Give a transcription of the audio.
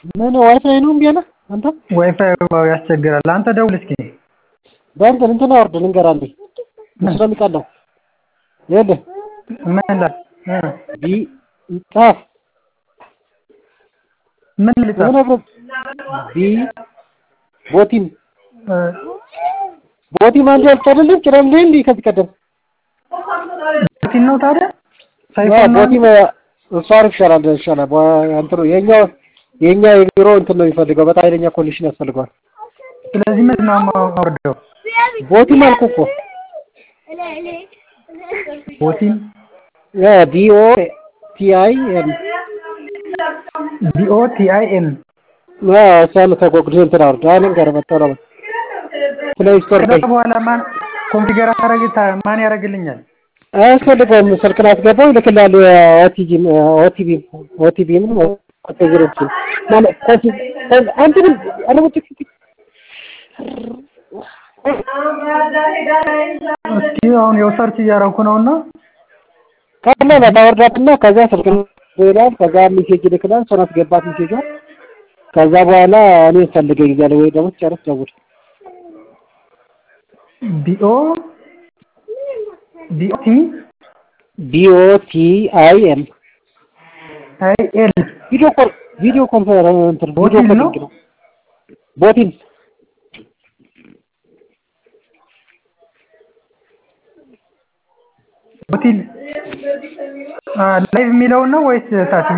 ምን ዋይፋይ ነው እምቢ አለ አንተ? ዋይፋይ ያስቸግራል። አንተ ደውል እስኪ። በእንትን እንትን አውርድ ልንገርህ አንዴ እሱ ነው የሚቀለው። ይኸውልህ ምን ላ ቢ ጻፍ ምን ልጻፍ? የሆነ ቢ ቦቲም ቦቲም አንድ ያልኩት አይደለም ጭራም ላይ እንዲህ ከዚህ ቀደም ቦቲም ነው ታዲያ? ያ ሳይፎን ነው ቦቲም እሱ አሪፍ ይሻላል ይሻላል። በ- እንትኑ የኛ የኛ የቢሮ እንትን ነው የሚፈልገው በጣም ኃይለኛ ኮንዲሽን ያስፈልገዋል። ስለዚህ ምንድን ነው የማወርደው? ቦቲም አልኩህ እኮ ቦቲም ያ ቢኦ ቲአይ ኤም ቢኦ ቲ አይ ኤም ያ እሷን ከጎግል እንትን አውርድ። አሁን ልንገርህ መጣሁ ነው ፕሌይ ስቶር ከዛ ላይ በኋላ ማን ኮንፊገር አረግ ማን ያደርግልኛል? አያስፈልገውም። ስልክን አስገባው ይልክልሃል። ኦቲጂ ኦቲቪ ኦቲቪ ምን ኮንፊግሬሽን ማለት ኮንፊ አንተንም አለመጭ እስኪ አሁን ያው ሰርች እያደረኩ ነው እና ቀላል ታወርዳትና ከዛ ስልክን ይላል። ከዛ ሜሴጅ ይልክላል። እሷን አስገባት ሜሴጇን። ከዛ በኋላ እኔ ፈልገኝ እያለ ወይ ደግሞ ጨርስ ደውል። ቢኦ ቢኦ ቲ ቢኦ ቲ አይ ኤም አይ ኤል ቪዲዮ ኮል ቪዲዮ ኮንፈረንስ እንትን ቪዲዮ ቦቲን ነው? ኮሊንግ ነው። ቦቲን ቦቲል ላይቭ የሚለውን ነው ወይስ ታች